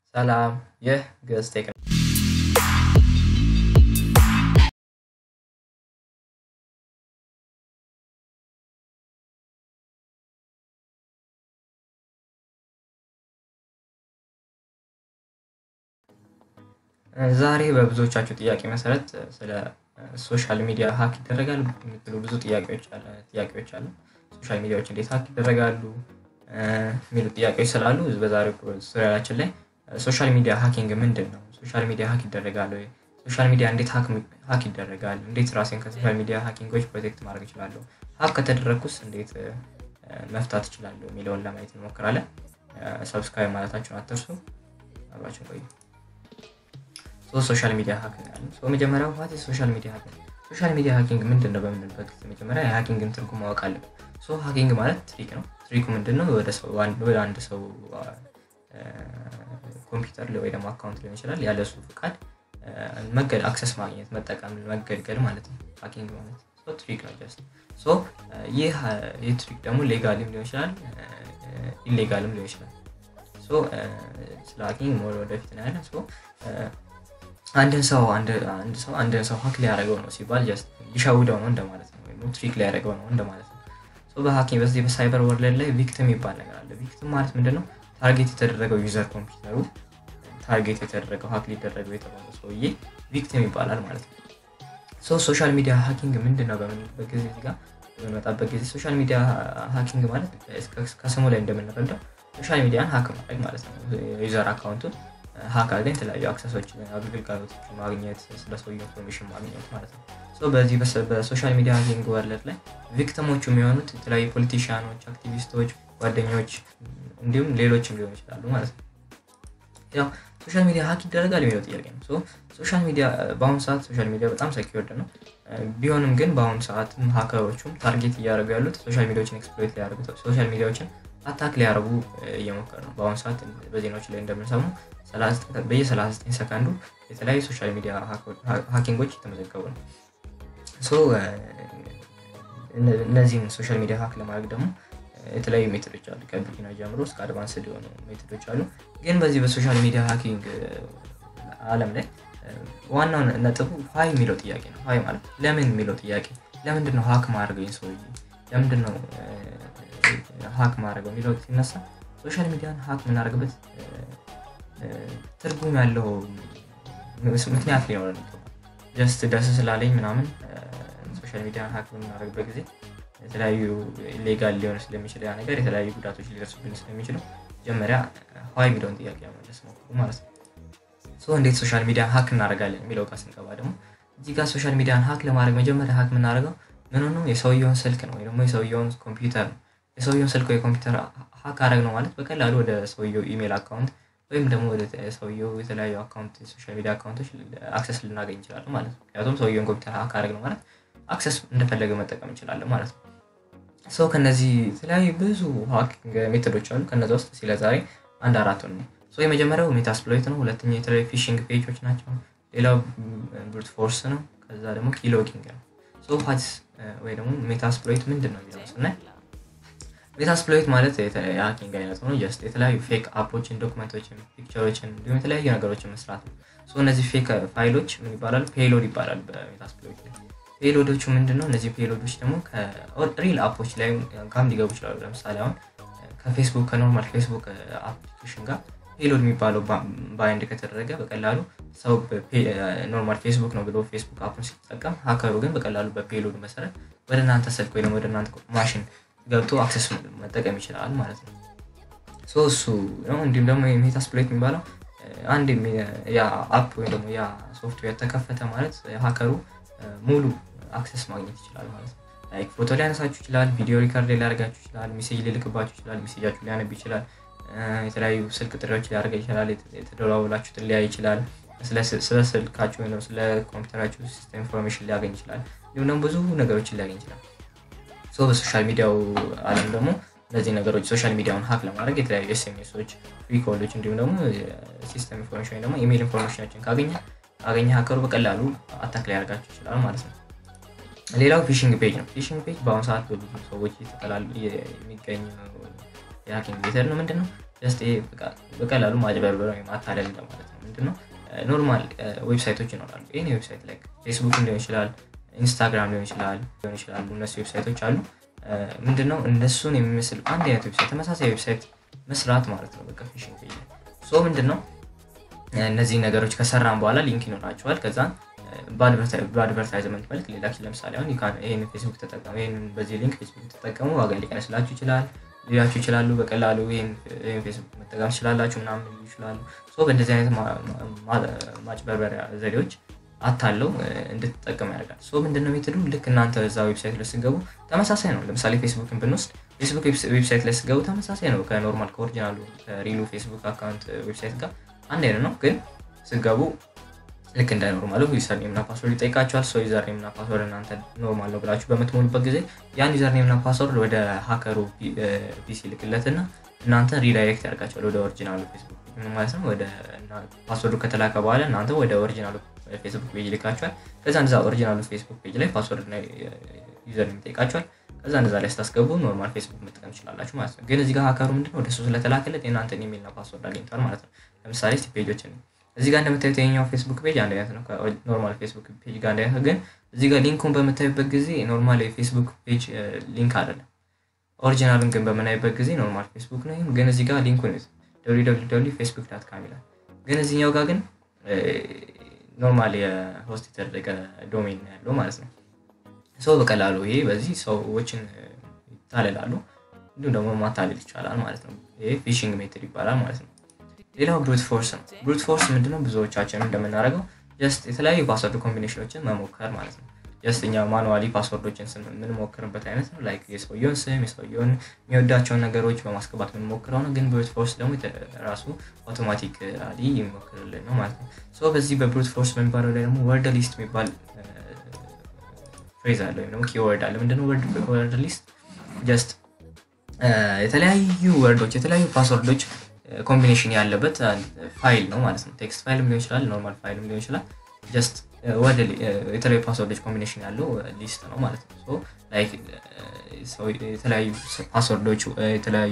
ሰላም ይህ ግዕዝ ቴክ ነው። ዛሬ በብዙዎቻችሁ ጥያቄ መሰረት ስለ ሶሻል ሚዲያ ሀክ ይደረጋል የሚሉ ብዙ ጥያቄዎች አሉ። ሶሻል ሚዲያዎች እንዴት ሀክ ይደረጋሉ የሚሉ ጥያቄዎች ስላሉ በዛሬው ቱቶሪያላችን ላይ ሶሻል ሚዲያ ሀኪንግ ምንድን ነው? ሶሻል ሚዲያ ሀክ ይደረጋል ወይ? ሶሻል ሚዲያ እንዴት ሀክ ይደረጋል? እንዴት ራሴን ከሶሻል ሚዲያ ሀኪንጎች ፕሮቴክት ማድረግ እችላለሁ? ሀክ ከተደረግኩስ እንዴት መፍታት እችላለሁ የሚለውን ለማየት እንሞክራለን። ሰብስክራይብ ማለታችሁን አትርሱ። አብራችን ቆዩ። ሶሻል ሚዲያ ሀኪንግ አለ። መጀመሪያው ዋት ሶሻል ሚዲያ ሀኪንግ ሶሻል ሚዲያ ሀኪንግ ምንድን ነው በምንልበት ጊዜ መጀመሪያ የሀኪንግን ትርጉም ማወቅ አለብን። ሶ ሀኪንግ ማለት ትሪክ ነው። ትሪኩ ምንድን ነው? ወደ አንድ ሰው ኮምፒውተር ወይ ደግሞ አካውንት ሊሆን ይችላል ያለ እሱ ፍቃድ መገድ አክሰስ ማግኘት መጠቀም መገልገል ማለት ነው። ሀኪንግ ማለት ትሪክ ነው ጀስት ሶ ይህ ትሪክ ደግሞ ሌጋልም ሊሆን ይችላል ኢሌጋልም ሊሆን ይችላል። ስለ ሀኪንግ ሞር ወደፊት ነው ያለ አንድን ሰው አንድ ሰው አንድን ሰው ሀክ ሊያደርገው ነው ሲባል ጀስት ሊሸውደው ነው እንደማለት ነው፣ ወይም ትሪክ ሊያደርገው ነው እንደማለት ነው። በሀኪንግ በዚህ በሳይበር ወርልድ ላይ ቪክቲም ይባል ነገር አለ። ቪክቲም ማለት ምንድን ነው? ታርጌት የተደረገው ዩዘር ኮምፒውተሩ ታርጌት የተደረገው ሀክ ሊደረገው የተባለው ሰውዬ ቪክቲም ይባላል ማለት ነው። ሶሻል ሚዲያ ሀኪንግ ምንድን ነው በምንልበት ጊዜ ጋር በመጣበት ጊዜ ሶሻል ሚዲያ ሀኪንግ ማለት ከስሙ ላይ እንደምንረዳው ሶሻል ሚዲያን ሀክ ማድረግ ማለት ነው። ዩዘር አካውንቱን ሀክ አድርገን የተለያዩ አክሰሶችን አገልግሎቶችን ማግኘት ስለ ሰውየው ኢንፎርሜሽን ማግኘት ማለት ነው። በዚህ በሶሻል ሚዲያ ሀኪንግ ወርልድ ላይ ቪክቲሞቹ የሚሆኑት የተለያዩ ፖለቲሽያኖች፣ አክቲቪስቶች፣ ጓደኞች እንዲሁም ሌሎችም ሊሆኑ ይችላሉ ማለት ነው። ያው ሶሻል ሚዲያ ሀክ ይደረጋል የሚለው ጥያቄ ነው። ሶሻል ሚዲያ በአሁኑ ሰዓት ሶሻል ሚዲያ በጣም ሰኪወርድ ነው። ቢሆንም ግን በአሁኑ ሰዓት ሀከሮቹም ታርጌት እያደረጉ ያሉት ሶሻል ሚዲያዎችን ኤክስፕሎይት ሊያደርጉ ሶሻል ሚዲያዎችን አታክ ሊያደርጉ እየሞከሩ ነው። በአሁኑ ሰዓት በዜናዎች ላይ እንደምንሰሙ በየ39 ሰከንዱ የተለያዩ ሶሻል ሚዲያ ሀኪንጎች የተመዘገቡ ነው። እነዚህን ሶሻል ሚዲያ ሀክ ለማድረግ ደግሞ የተለያዩ ሜቶዶች አሉ። ከቢጊነር ጀምሮ እስከ አድቫንስድ የሆኑ ሜቶዶች አሉ። ግን በዚህ በሶሻል ሚዲያ ሀኪንግ አለም ላይ ዋናው ነጥቡ ሀይ የሚለው ጥያቄ ነው። ሀይ ማለት ለምን የሚለው ጥያቄ ለምንድን ነው ሀክ ማድረገው ሰውዬ ለምንድን ነው ሀክ ማድረገው የሚለው ሲነሳ ሶሻል ሚዲያን ሀክ የምናደርግበት ትርጉም ያለው ምክንያት ሊኖረን ይገባል። ጀስት ደስ ስላለኝ ምናምን ሶሻል ሚዲያን ሀክ በምናደርግበት ጊዜ የተለያዩ ሌጋል ሊሆን ስለሚችል ያ ነገር የተለያዩ ጉዳቶች ሊደርሱብን ስለሚችሉ መጀመሪያ ሀይ የሚለውን ጥያቄ መመለስ ሞክሩ ማለት ነው። እንዴት ሶሻል ሚዲያን ሀክ እናደርጋለን የሚለው ጋር ስንገባ ደግሞ እዚህ ጋር ሶሻል ሚዲያን ሀክ ለማድረግ መጀመሪያ ሀክ የምናደርገው ምን ነው የሰውየውን ስልክ ነው ወይ ደግሞ የሰውየውን ኮምፒውተር ነው። የሰውየውን ስልክ ወይ ኮምፒውተር ሀክ አደረግ ነው ማለት በቀላሉ ወደ ሰውየው ኢሜል አካውንት ወይም ደግሞ ወደ ሰውየው የተለያዩ አካውንት ሶሻል ሚዲያ አካውንቶች አክሰስ ልናገኝ እንችላለን ማለት ነው። ምክንያቱም ሰውየውን ኮምፒውተር ሀክ አደረግ ነው ማለት አክሰስ እንደፈለገ መጠቀም እንችላለን ማለት ነው። ሰው ከነዚህ የተለያዩ ብዙ ሀኪንግ ሜቶዶች አሉ። ከነዚ ውስጥ ስለ ዛሬ አንድ አራቱን ነው። የመጀመሪያው ሜታስፕሎይት ነው። ሁለተኛ የተለያዩ ፊሽንግ ፔጆች ናቸው። ሌላው ብሩት ፎርስ ነው። ከዛ ደግሞ ኪሎጊንግ ነው። ሀስ ወይ ደግሞ ሜታስፕሎይት ምንድን ነው የሚለው ስናይ ሜታስፕሎይት ማለት የሀኪንግ አይነት ነው። ጀስት የተለያዩ ፌክ አፖችን፣ ዶክመንቶችን፣ ፒክቸሮችን እንዲሁም የተለያዩ ነገሮችን መስራት ነው። እነዚህ ፌክ ፋይሎች ምን ይባላሉ? ፔሎድ ይባላል በሜታስፕሎይት ላይ። ፔሎዶቹ ምንድን ነው? እነዚህ ፔሎዶች ደግሞ ከሪል አፖች ላይ ጋም ሊገቡ ይችላሉ። ለምሳሌ አሁን ከፌስቡክ ከኖርማል ፌስቡክ አፕሊኬሽን ጋር ፔሎድ የሚባለው ባይንድ ከተደረገ በቀላሉ ሰው ኖርማል ፌስቡክ ነው ብሎ ፌስቡክ አፑን ሲጠቀም ሀከሩ ግን በቀላሉ በፔሎድ መሰረት ወደ እናንተ ስልክ ወይ ደግሞ ወደ እናንተ ማሽን ገብቶ አክሰስ መጠቀም ይችላል ማለት ነው። እሱ ነው። እንዲሁም ደግሞ ሜታስፕሎይት የሚባለው አንድ ያ አፕ ወይም ደግሞ ያ ሶፍትዌር ተከፈተ ማለት ሀከሩ ሙሉ አክሰስ ማግኘት ይችላል ማለት ነው። ላይክ ፎቶ ሊያነሳችሁ ይችላል፣ ቪዲዮ ሪከርድ ሊያደርጋችሁ ይችላል፣ ሜሴጅ ሊልክባችሁ ይችላል፣ ሜሴጃችሁ ሊያነብ ይችላል፣ የተለያዩ ስልክ ጥሪዎች ሊያደርግ ይችላል፣ የተደዋወላችሁትን ሊያይ ይችላል፣ ስለ ስልካችሁ ወይም ስለ ኮምፒውተራችሁ ሲስተም ኢንፎርሜሽን ሊያገኝ ይችላል። እንዲሁም ደግሞ ብዙ ነገሮችን ሊያገኝ ይችላል። በሶሻል ሚዲያው አለም ደግሞ እነዚህ ነገሮች ሶሻል ሚዲያውን ሀክ ለማድረግ የተለያዩ ኤስኤምኤሶች፣ ፍሪ ኮሎች እንዲሁም ደግሞ ሲስተም ኢንፎርሜሽን ወይ ደግሞ ኢሜል ኢንፎርሜሽኖችን ካገኘ ካገኘ ሀከሩ በቀላሉ አታክ ሊያደርጋቸው ይችላል ማለት ነው። ሌላው ፊሽንግ ፔጅ ነው። ፊሽንግ ፔጅ በአሁኑ ሰዓት በብዙ ሰዎች የሚገኝ የሀኪንግ ሜተድ ነው። ምንድን ነው ጀስት ይሄ በቀላሉ ማጭበርበር ወይም ማታለል እንደማለት ነው። ምንድነው ኖርማል ዌብሳይቶች ይኖራሉ። ይህ ዌብሳይት ላይ ፌስቡክም ሊሆን ይችላል፣ ኢንስታግራም ሊሆን ይችላል ሊሆን ይችላሉ። እነሱ ዌብሳይቶች አሉ። ምንድነው እነሱን የሚመስል አንድ አይነት ዌብሳይት ተመሳሳይ ዌብሳይት መስራት ማለት ነው። በቃ ፊሽንግ ፔጅ ሶ ምንድነው እነዚህ ነገሮች ከሰራን በኋላ ሊንክ ይኖራቸዋል። ከዛን በአድቨርታይዝመንት መልክ ሌላ ለምሳሌ አሁን ይህን ፌስቡክ ተጠቀሙ፣ ይህን በዚህ ሊንክ ፌስቡክ ተጠቀሙ፣ ዋጋ ሊቀንስላችሁ ይችላል ሊላችሁ ይችላሉ። በቀላሉ ይህን ፌስቡክ መጠቀም ትችላላችሁ ምናምን ሊሉ ይችላሉ። በእንደዚህ አይነት ማጭበርበሪያ ዘዴዎች አታለው እንድትጠቀሙ ያደርጋል። ሶ ምንድነው ሜትዱ? ልክ እናንተ እዛ ዌብሳይት ላይ ስገቡ ተመሳሳይ ነው። ለምሳሌ ፌስቡክን ብንወስድ ፌስቡክ ዌብሳይት ላይ ስገቡ ተመሳሳይ ነው። ከኖርማል ከኦሪጂናሉ ከሪሉ ፌስቡክ አካውንት ዌብሳይት ጋር አንድ አይነት ነው። ግን ስገቡ ልክ እንደ ኖርማሉ ዩዘርኔም እና ፓስወርድ ይጠይቃቸዋል። ሰው ዩዘርኔም እና ፓስወርድ እናንተ ኖርማል ነው ብላችሁ በምትሞሉበት ጊዜ ያን ዩዘርኔም እና ፓስወርድ ወደ ሀከሩ ፒሲ ልክለትና እናንተ ሪዳይሬክት ያደርጋቸዋል ወደ ኦሪጂናሉ ፌስቡክ ማለት ነው። ወደ ፓስወርዱ ከተላከ በኋላ እናንተ ወደ ኦሪጂናሉ ፌስቡክ ፔጅ ልካቸዋል። ከዛ እንደዛ ኦሪጂናሉ ፌስቡክ ፔጅ ላይ ፓስወርድ እና ዩዘርኔም ይጠይቃቸዋል። ከዛ እንደዛ ላይ ስታስገቡ ኖርማል ፌስቡክ መጠቀም ትችላላችሁ ማለት ነው። ግን እዚህ ጋር ሀከሩ ምንድነው ወደ እሱ ስለተላከለት የእናንተን ኢሜልና ፓስወርድ አግኝቷል ማለት ነው። ለምሳሌ ስ ፔጆችን እዚህ ጋር እንደምታዩት የኛው ፌስቡክ ፔጅ አንድ አይነት ነው ከኖርማል ፌስቡክ ፔጅ ጋር አንድ አይነት ነው። ግን እዚህ ጋር ሊንኩን በምታዩበት ጊዜ ኖርማል የፌስቡክ ፔጅ ሊንክ አይደለም። ኦሪጂናሉን ግን በምናይበት ጊዜ ኖርማል ፌስቡክ ነው። ግን እዚህ ጋር ሊንኩን ፌስቡክ ዳት ካም ይላል። ግን እዚህኛው ጋር ግን ኖርማል የሆስት የተደረገ ዶሜን ያለው ማለት ነው። ሰው በቀላሉ ይሄ በዚህ ሰዎችን ይታለላሉ፣ እንዲሁም ደግሞ ማታለል ይቻላል ማለት ነው። ይሄ ፊሽንግ ሜትድ ይባላል ማለት ነው። ሌላው ብሩት ፎርስ ነው። ብሩት ፎርስ ምንድነው? ብዙዎቻችን እንደምናደርገው ጀስት የተለያዩ ፓስወርድ ኮምቢኔሽኖችን መሞከር ማለት ነው። ጀስት እኛ ማኑዋሊ ፓስወርዶችን የምንሞክርበት አይነት ነው። ላይክ የሰውየውን ስም የሰውየውን የሚወዳቸውን ነገሮች በማስገባት የምንሞክረው ነው። ግን ብሩት ፎርስ ደግሞ ራሱ አውቶማቲካሊ የሚሞክርልን ነው ማለት ነው። ሶ በዚህ በብሩት ፎርስ በሚባለው ላይ ደግሞ ወርድ ሊስት የሚባል ፍሬዝ አለ ወይም ደግሞ ኪወርድ አለ። ምንድነው ወርድ ሊስት? ጀስት የተለያዩ ወርዶች የተለያዩ ፓስወርዶች ኮምቢኔሽን ያለበት ፋይል ነው ማለት ነው። ቴክስት ፋይልም ሊሆን ይችላል፣ ኖርማል ፋይልም ሊሆን ይችላል። ጀስት ወደ የተለያዩ ፓስወርዶች ኮምቢኔሽን ያለው ሊስት ነው ማለት ነው። ላይክ የተለያዩ ፓስወርዶች የተለያዩ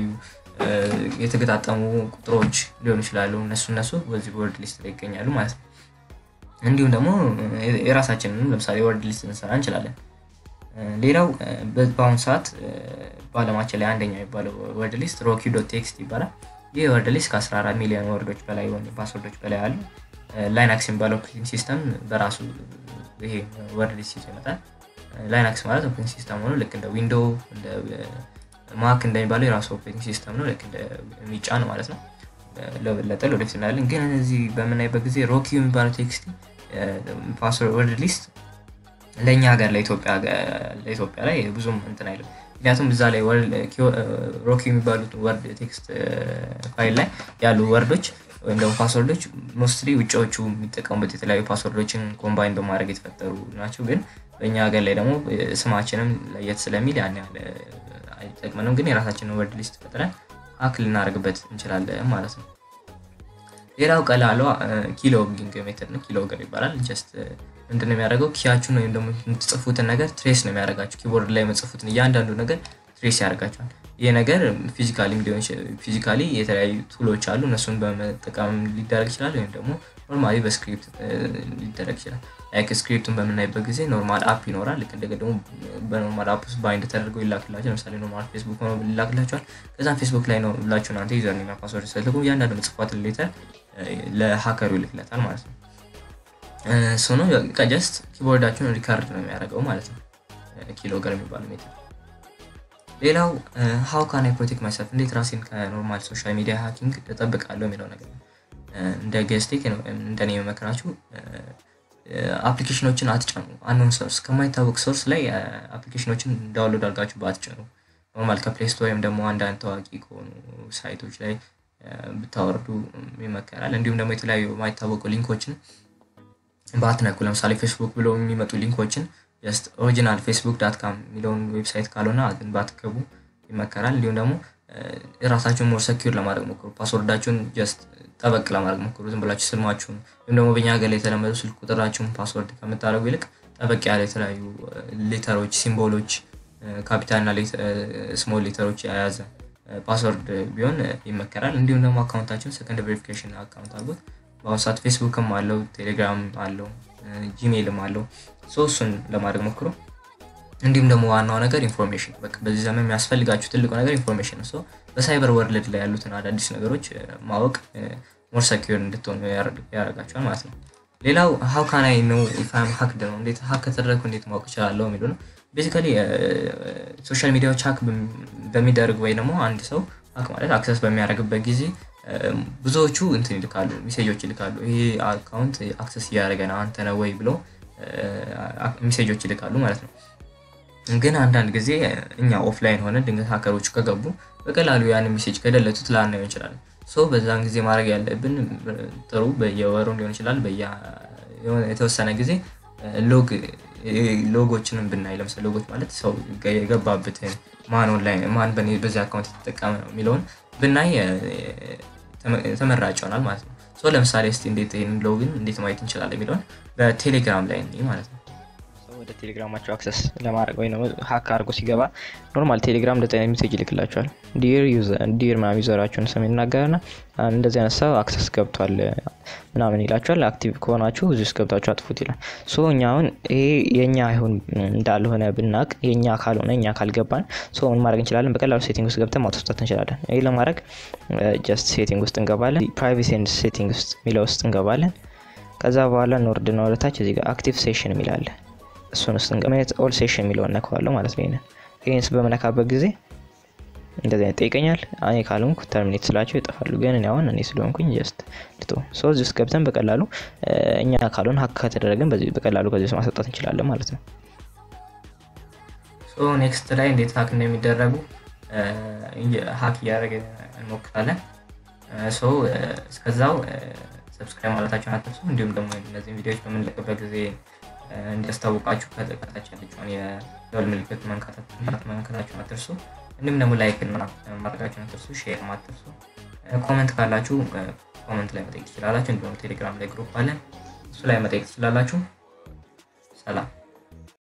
የተገጣጠሙ ቁጥሮች ሊሆኑ ይችላሉ። እነሱ እነሱ በዚህ ወርድ ሊስት ላይ ይገኛሉ ማለት ነው። እንዲሁም ደግሞ የራሳችንን ለምሳሌ ወርድ ሊስት ልንሰራ እንችላለን። ሌላው በአሁኑ ሰዓት በአለማችን ላይ አንደኛ የሚባለው ወርድ ሊስት ሮኪ ዶት ቴክስት ይባላል። ይህ ወርድ ሊስት ከ14 ሚሊዮን ወርዶች በላይ ፓስወርዶች በላይ አሉ። ላይናክስ የሚባለው ኦፕሬቲንግ ሲስተም በራሱ ይሄ ወርድ ሊስት ይዞ ይመጣል። ላይናክስ ማለት ኦፕሬቲንግ ሲስተም ሆኖ ልክ እንደ ዊንዶው እንደ ማክ እንደሚባለው የራሱ ኦፕሬቲንግ ሲስተም ነው። ልክ እንደ ሚጫን ማለት ነው። ለበለጠ ወደፊት እናያለን። ግን እዚህ በምናይበት ጊዜ ሮኪ የሚባለው ቴክስት ፓስወርድ ወርድ ሊስት ለእኛ ሀገር ለኢትዮጵያ ላይ ብዙም እንትን አይልም። ምክንያቱም እዛ ላይ ሮኪ የሚባሉት ወርድ ቴክስት ፋይል ላይ ያሉ ወርዶች ወይም ደግሞ ፓስወርዶች ሞስትሊ ውጭዎቹ የሚጠቀሙበት የተለያዩ ፓስወርዶችን ኮምባይን በማድረግ የተፈጠሩ ናቸው። ግን በእኛ ሀገር ላይ ደግሞ ስማችንም ለየት ስለሚል ያን ያህል አይጠቅመንም። ግን የራሳችንን ወርድ ሊስት ፈጥረን ሀክ ልናደርግበት እንችላለን ማለት ነው። ሌላው ቀላሏ ኪሎጊንግ ሜተድ ነው። ኪሎገር ይባላል። ጀስት ምንድን ነው የሚያደርገው? ኪያችሁን ወይም ደግሞ የምትጽፉትን ነገር ትሬስ ነው የሚያደርጋችሁ። ኪቦርድ ላይ የምትጽፉትን እያንዳንዱ ነገር ትሬስ ያደርጋችኋል። ይህ ነገር ፊዚካሊ ሊሆን ፊዚካሊ የተለያዩ ቱሎች አሉ። እነሱን በመጠቀም ሊደረግ ይችላል፣ ወይም ደግሞ ኖርማሊ በስክሪፕት ሊደረግ ይችላል። ላይክ ስክሪፕቱን በምናይበት ጊዜ ኖርማል አፕ ይኖራል። ልክ እንደገ ደግሞ በኖርማል አፕ ውስጥ ባይንድ ተደርገው ይላክላቸው። ለምሳሌ ኖርማል ፌስቡክ ሆኖ ይላክላቸዋል። ከዛም ፌስቡክ ላይ ነው ብላችሁ እናንተ ዩዘርኔም እና ፓስወርድ ስትልኩ እያንዳንዱ መጽፏትን ሌተር ለሀከሩ ይልክለታል ማለት ነው። እሱ ነው ጀስት ኪቦርዳችሁን ሪካርድ ነው የሚያደርገው ማለት ነው። ኪሎገር የሚባለው ሜትር ሌላው ሀው ካን አይ ፕሮቴክት ማይሰልፍ እንዴት ራሴን ከኖርማል ሶሻል ሚዲያ ሃኪንግ እጠብቃለሁ የሚለው ነገር ነው። እንደ ገስቴክ እንደኔ የመመክራችሁ አፕሊኬሽኖችን አትጨኑ። አንዱን ሶርስ ከማይታወቅ ሶርስ ላይ አፕሊኬሽኖችን ዳውንሎድ አድርጋችሁ በአትጭኑ። ኖርማል ከፕሌይ ስቶር ወይም ደግሞ አንዳንድ ታዋቂ ከሆኑ ሳይቶች ላይ ብታወርዱ ይመከራል። እንዲሁም ደግሞ የተለያዩ የማይታወቁ ሊንኮችን ባትነኩ። ለምሳሌ ፌስቡክ ብለው የሚመጡ ሊንኮችን ጀስት ኦሪጂናል ፌስቡክ ዳት ካም የሚለውን ዌብሳይት ካልሆነ ባትገቡ ይመከራል። እንዲሁም ደግሞ ራሳችሁን ሞር ሰኪር ለማድረግ ሞክሩ። ፓስወርዳችሁን ጀስት ጠበቅ ለማድረግ ሞክሩ። ዝም ብላችሁ ስልማችሁን ወይም ደግሞ በኛ ሀገር ላይ የተለመዱ ስልክ ቁጥራችሁን ፓስወርድ ከምታደርጉ ይልቅ ጠበቅ ያለ የተለያዩ ሌተሮች፣ ሲምቦሎች፣ ካፒታልና ስሞል ሌተሮች የያዘ ፓስወርድ ቢሆን ይመከራል። እንዲሁም ደግሞ አካውንታችሁን ሰከንድ ቬሪፊኬሽን አካውንት አድርጉት። በአሁኑ ሰዓት ፌስቡክም አለው፣ ቴሌግራም አለው፣ ጂሜይልም አለው። ሶ እሱን ለማድረግ ሞክሩ። እንዲሁም ደግሞ ዋናው ነገር ኢንፎርሜሽን፣ በቃ በዚህ ዘመን የሚያስፈልጋችሁ ትልቁ ነገር ኢንፎርሜሽን ነው። በሳይበር ወርልድ ላይ ያሉትን አዳዲስ ነገሮች ማወቅ ሞር ሰኪር እንድትሆኑ ያደርጋቸዋል ማለት ነው። ሌላው ሀው ካናይ ነው ኢፋም ሀክድ ነው እንዴት ሀክ ከተደረግኩ እንዴት ማወቅ እችላለሁ የሚሉ ነው። ቤዚካሊ ሶሻል ሚዲያዎች ሀክ በሚደረግ ወይ ደግሞ አንድ ሰው ሀክ ማለት አክሰስ በሚያደርግበት ጊዜ ብዙዎቹ እንትን ይልካሉ፣ ሜሴጆች ይልካሉ። ይሄ አካውንት አክሰስ እያደረገ ነው አንተ ነው ወይ ብለው ሜሴጆች ይልካሉ ማለት ነው። ግን አንዳንድ ጊዜ እኛ ኦፍላይን ሆነ ድንገት ሀከሮቹ ከገቡ በቀላሉ ያን ሜሴጅ ከደለቱት ላናየው እንችላለን። ሶ በዛን ጊዜ ማድረግ ያለብን ጥሩ በየወሩ ሊሆን ይችላል የተወሰነ ጊዜ ሎግ ሎጎችንም ብናይ ለምሳሌ ሎጎች ማለት ሰው የገባበትን ማን ኦንላይን ማን በዚህ አካውንት የተጠቀመ ነው የሚለውን ብናይ ተመራጭ ይሆናል ማለት ነው። ሶ ለምሳሌ እስቲ እንዴት ይህንን ሎግን እንዴት ማየት እንችላለን የሚለውን በቴሌግራም ላይ ማለት ነው። ወደ ቴሌግራማቸው አክሰስ ለማድረግ ወይ ሀክ አድርጎ ሲገባ ኖርማል ቴሌግራም እንደዚህ አይነት ሜሴጅ ይልክላቸዋል። ዲር ምናምን ዩዘራችሁን ስም ይናገርና እንደዚህ አይነት ሰው አክሰስ ገብቷል ምናምን ይላቸዋል። አክቲቭ ከሆናችሁ እዚህ ውስጥ ገብታችሁ አጥፉት ይላል። ሶ እኛ አሁን ይሄ የእኛ አይሆን እንዳልሆነ ብናቅ የእኛ ካልሆነ እኛ ካልገባን ሶ ምን ማድረግ እንችላለን? በቀላሉ ሴቲንግ ውስጥ ገብተን ማውጣት እንችላለን። ይህ ለማድረግ ጀስት ሴቲንግ ውስጥ እንገባለን። ፕራይቬሲ ኤንድ ሴቲንግ ውስጥ የሚለው ውስጥ እንገባለን። ከዛ በኋላ እንወርድና ወደታች እዚህ ጋር አክቲቭ ሴሽን የሚላለን እሱን ውስጥ እንገመት ኦል ሴሽን የሚለውን ነካዋለሁ ማለት ነው። ይሄንን ይህን በመነካበት ጊዜ እንደዚህ አይነት ጠይቀኛል። እኔ ካልሆንኩ ተርሚኔት ስላቸው ይጠፋሉ። ግን እኔ አሁን እኔ ስለሆንኩኝ ጀስት ልቶ ሶ እዚህ ውስጥ ገብተን በቀላሉ እኛ ካልሆን ሀክ ከተደረገን በቀላሉ ከዚህ ውስጥ ማስወጣት እንችላለን ማለት ነው። ሶ ኔክስት ላይ እንዴት ሀክ እንደሚደረጉ ሀክ እያደረገ እንሞክራለን። ሶ እስከዛው ሰብስክራይብ ማለታቸውን አትርሱ። እንዲሁም ደግሞ እነዚህን ቪዲዮዎች በምንለቅበት ጊዜ እንዲያስታውቃችሁ ከታች ያለችውን የደወል ምልክት መንካታችሁን አትርሱ። እንዲሁም ደግሞ ላይክ እና ማድረጋችሁን አትርሱ። ሼር አትርሱ። ኮመንት ካላችሁ ኮመንት ላይ መጠየቅ ትችላላችሁ። እንዲሁም ቴሌግራም ላይ ግሩፕ አለን፣ እሱ ላይ መጠየቅ ትችላላችሁ። ሰላም